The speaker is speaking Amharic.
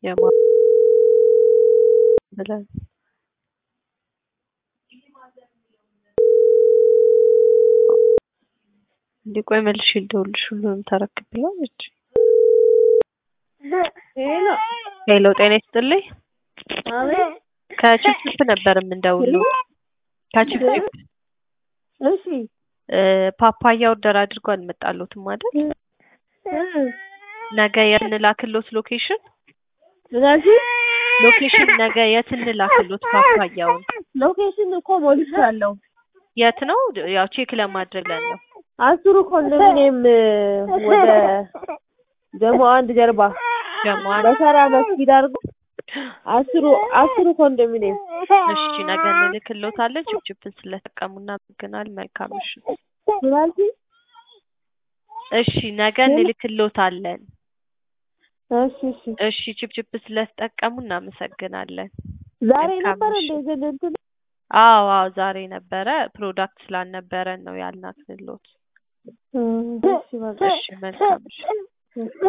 የማ ብለን እንዲህ ቆይ መልሼ ልደውልልሽ ሁሉንም ተረክብላለች። ሄሎ ሄሎ ጤና ይስጥልኝ። አቤት። ከችፕችፕ ነበር የምንደውለው። ከችፕችፕ እሺ እ ፓፓያ ኦርደር አድርጎ አልመጣሎትም አይደል? ነገ የት እንላክሎት ሎኬሽን እዛሽ ሎኬሽን ነገ የት እንላክሎት ፓፓያውን ሎኬሽን እኮ ሞልቻለሁ። የት ነው? ያው ቼክ ለማድረግ ብለን ነው። አስሩ ኮንዶሚኒየም ወደ ደግሞ አንድ ጀርባ ጀማል በሰራ መስጊድ አድርጎ አስሩ አስሩ ኮንዶሚኒየም እሺ ነገ እንልክሎታለን። ችፕችፕን ስለተጠቀሙ እናመሰግናለን። መልካም ምሽት። ስላልሽ እሺ ነገ እንልክሎታለን። እሺ እሺ እሺ ችፕችፕ ስለተጠቀሙ እናመሰግናለን። ዛሬ መልካም ነበር ምሽት። እንደ ግን እንትን አዎ አዎ ዛሬ ነበረ ፕሮዳክት ስላልነበረን ነው ያልናትንሎት። እሺ በቃ እሺ መልካም ምሽት።